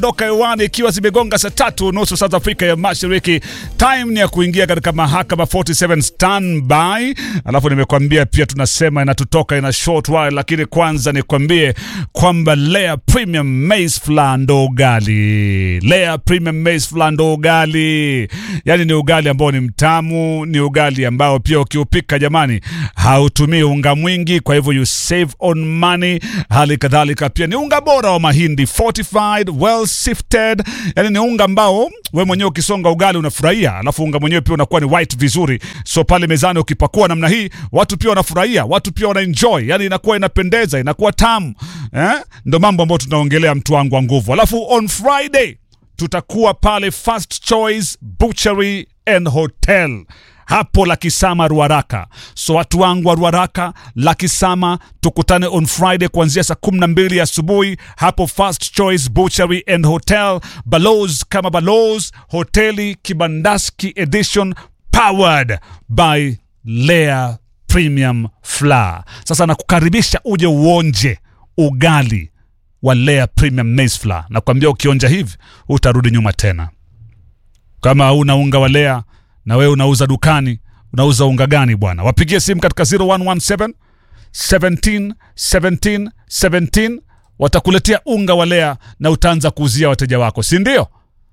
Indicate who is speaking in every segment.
Speaker 1: doka hewani ikiwa zimegonga saa tatu nusu saa za Afrika ya Mashariki. Time ni ya kuingia katika mahakama 47 standby. Alafu nimekwambia pia tunasema inatutoka ina short while, lakini kwanza nikwambie kwamba Lea Premium Maize Flour ndo ugali. Lea Premium Maize Flour ndo ugali, yaani ni ugali ambao ni mtamu, ni ugali ambao pia ukiupika jamani, hautumii unga mwingi, kwa hivyo you save on money. Hali kadhalika pia ni unga bora wa mahindi fortified well sifted, yani ni unga ambao we mwenyewe ukisonga ugali unafurahia, alafu unga mwenyewe pia unakuwa ni white vizuri, so pale mezani ukipakua namna hii watu pia wanafurahia, watu pia wanaenjoy, yani inakuwa inapendeza, inakuwa tamu eh? Ndo mambo ambayo tunaongelea mtu wangu wa nguvu. Alafu on Friday tutakuwa pale First Choice Butchery and Hotel hapo Lakisama Ruaraka. So watu wangu wa Ruaraka, Lakisama, tukutane on Friday kuanzia saa kumi na mbili asubuhi hapo First Choice Butchery and Hotel, Baloz kama Baloz, hoteli Kibandaski Edition, powered by Lea Premium Flour. Sasa nakukaribisha uje uonje ugali wa Lea Premium Maize Flour. Nakwambia ukionja hivi utarudi nyuma tena. Kama hauna unga wa Lea na wewe unauza dukani, unauza unga gani bwana? Wapigie simu katika 0117 17 17 17, watakuletea unga wa Lea na utaanza kuuzia wateja wako, si ndio?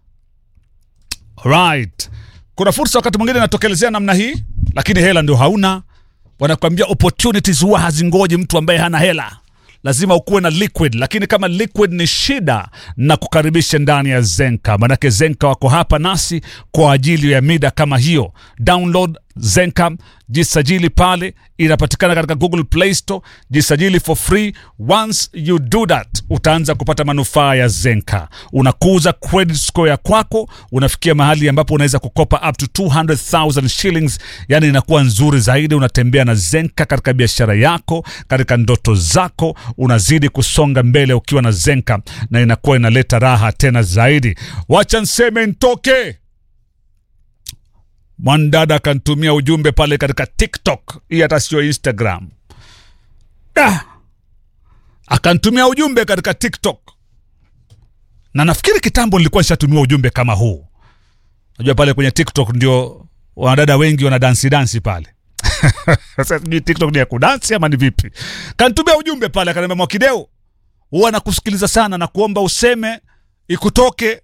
Speaker 1: Right. Kuna fursa wakati mwingine inatokelezea namna hii, lakini hela ndio hauna. Wanakuambia opportunities huwa hazingoji mtu ambaye hana hela lazima ukuwe na liquid, lakini kama liquid ni shida, na kukaribisha ndani ya Zenka, manake Zenka wako hapa nasi kwa ajili ya mida kama hiyo. Download Zenka, jisajili pale, inapatikana katika Google Play Store. Jisajili for free. Once you do that, utaanza kupata manufaa ya Zenka. Unakuza credit score ya kwako, unafikia mahali ambapo unaweza kukopa up to 200,000 shillings, yani inakuwa nzuri zaidi. Unatembea na Zenka katika biashara yako, katika ndoto zako, unazidi kusonga mbele ukiwa na Zenka, na inakuwa inaleta raha tena zaidi. Wacha nseme ntoke Mwanadada akantumia ujumbe pale katika TikTok, hii hata sio Instagram. Ah, akantumia ujumbe katika TikTok, na nafikiri kitambo nilikuwa nishatumia ujumbe kama huu. Najua pale kwenye TikTok ndio wanadada wengi wana dansi dansi pale. Sasa sijui TikTok ni ya kudansi ama ni vipi? Kantumia ujumbe pale, akaniambia Mwakideu, huwa nakusikiliza sana na kuomba useme ikutoke.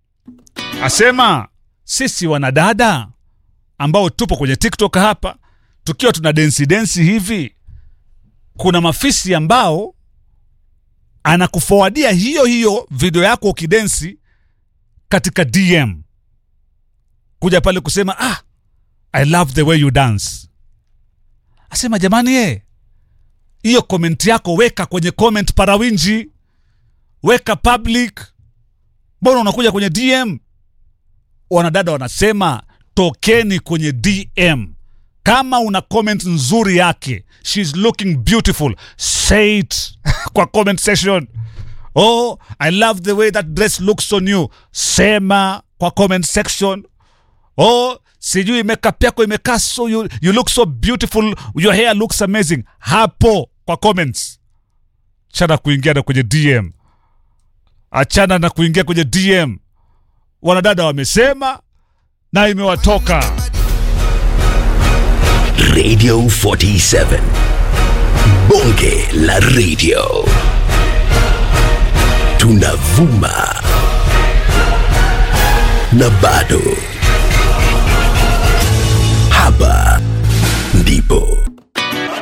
Speaker 1: Asema sisi wanadada ambao tupo kwenye TikTok hapa tukiwa tuna densi densi hivi, kuna mafisi ambao anakuforwardia hiyo hiyo video yako ukidensi katika DM kuja pale kusema ah, I love the way you dance. Asema jamani, ye hiyo comment yako weka kwenye comment parawinji, weka public. Mbona unakuja kwenye DM? Wanadada wanasema tokeni kwenye DM. Kama una comment nzuri yake, she's looking beautiful, say it kwa comment section. Oh, I love the way that dress looks on you, sema kwa comment section. Oh, sijui makeup yako imekaa so you, you look so beautiful, your hair looks amazing, hapo kwa comments. Achana kuingia na kwenye DM, achana na kuingia kwenye DM. Wanadada wamesema na imewatoka.
Speaker 2: Radio 47 Bonge la Radio, tunavuma na bado